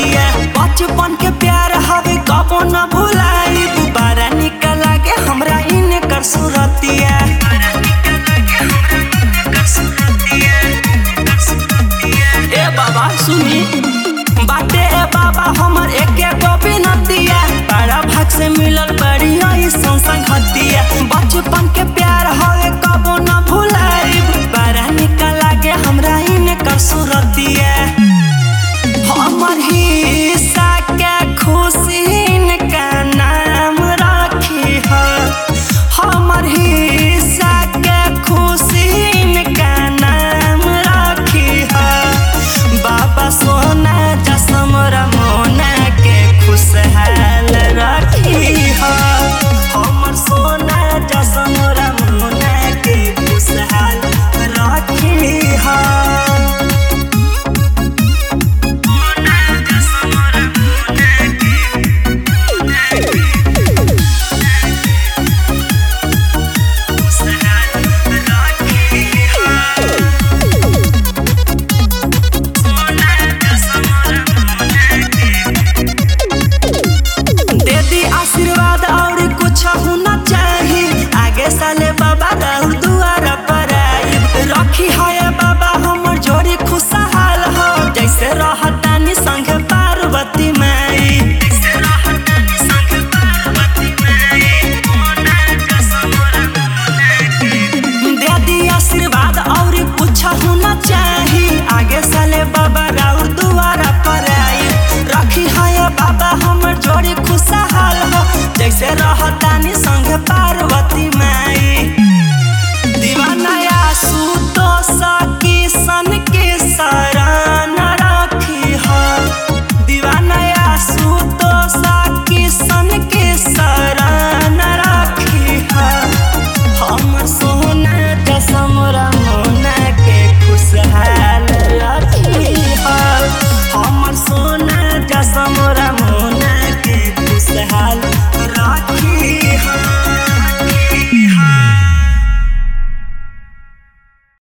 सूरतिया बचपन के प्यार हवे कबो न भुलाई बड़ा निक लागे हमरा इनकर सूरतिया ए बाबा सुनी बाटे ए बाबा हमर एके गो बिनतिया बड़ा भाग से मिलल बड़ी ऐसन संगतिया बचपन के प्यार हवे कबो न भुलाई बड़ा निक लागे हमरा इनकर सूरतिया हमर हिस्सा के खुशी इनका नाम राखी है हमर हिस्सा के खुशी इनका नाम राखी है बाबा सोना जसम रमोना के खुशहाल राखी है हमर सोना जसम रमोना के खुशहाल राखी है दे दी आशीर्वाद और कुछ होना चाही आगे साले बाबा राहुल दुआरा पर आई रखी है बाबा हमर जोड़ी खुशहाल हो जैसे रहतानी संग पार्वती माई दे दी आशीर्वाद और कुछ होना चाही आगे साले बाबा राउर दुआरा पर आई रखी है बाबा हमर जोड़ी खुशहाल हो जैसे रहतानी संग पा